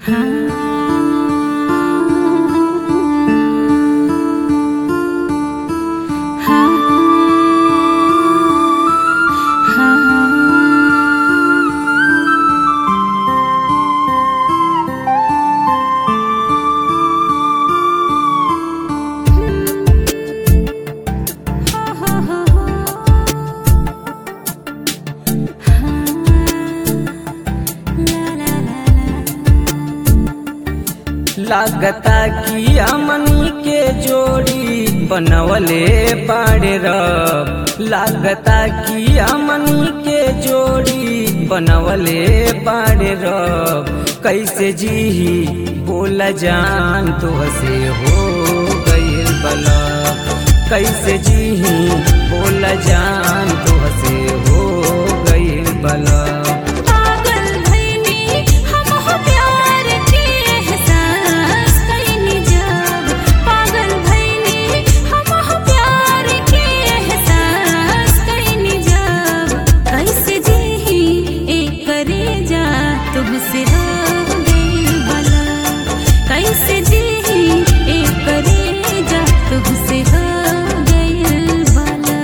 लागता कि हमनी के जोड़ी बनवले बाड़े रब लागता कि हमनी के जोड़ी बनवले बाड़े रब कैसे जीही बोला जान तो हसे हो गईल बला कैसे जीही बोला जान तो हसे हो गईल बला पागल भइनी हमहु प्यार के एहसास कइनी जब पागल भइनी हमहु प्यार के एहसास कइनी जब कैसे जीही एकरे जा तुमसे हो गइल बला कैसे जीही एकरे जा तुमसे हो गइल बला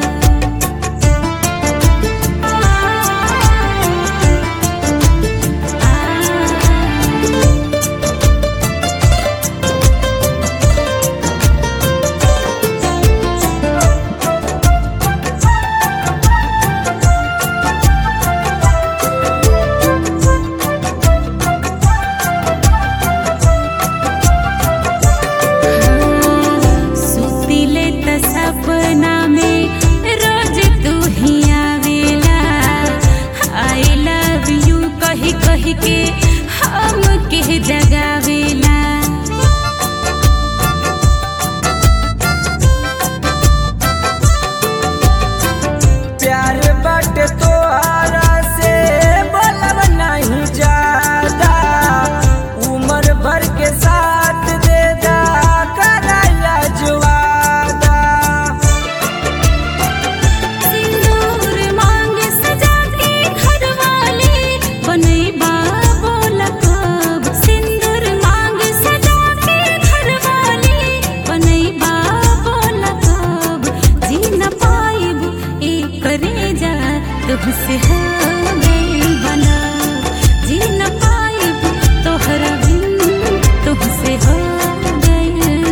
सुतिले त सपना में रोज तू ही आवेला आई लव यू कही कही के हम के जगावेला प्यार बाटे तोहरा से बोलब नहीं ज्यादा उम्र भर के साथ दे दा कराया जुआदा सिंदूर मांग सजा के घरवाली बनैबा बोला कब सिंदूर मांग सजा के घरवाली बनैबा बोला कब जी न पाइब एकरे जा तुमसे हो गइल बना जी न पाइब तोहरा बिन तुमसे हो गइल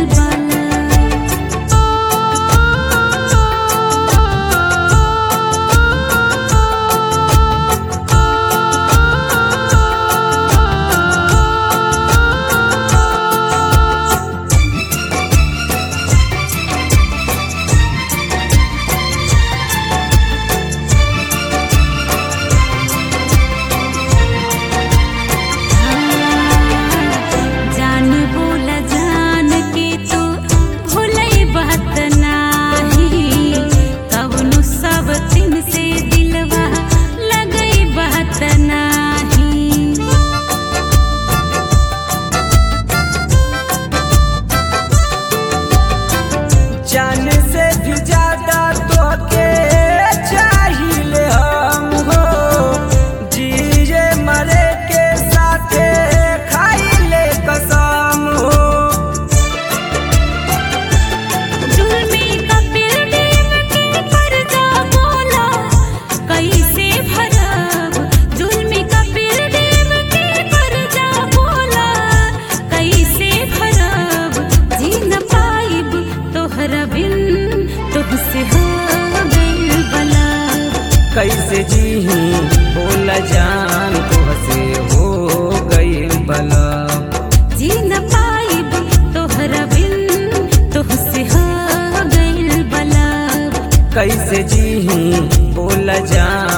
जान बोला जान के तो भूलई बात नाही कवनु सब दिन से दिलवा लगई बात नाही जान से भी ज्यादा तो के चाहिए हम हो जिए मरे के साथे खाइले कसम हो जुल्मी कपिल देव के कर्जा बोला कैसे भरब जुल्मी कपिल देव के कर्जा बोला कैसे भरब जी न पाइब तोहरा बिन तुमसे हो गइल बला कैसे जीही बोला जान तो हसे हो गईल बला जी न पाइब तोहरा बिन तुमसे हो गइल बला कैसे जीही बोला जान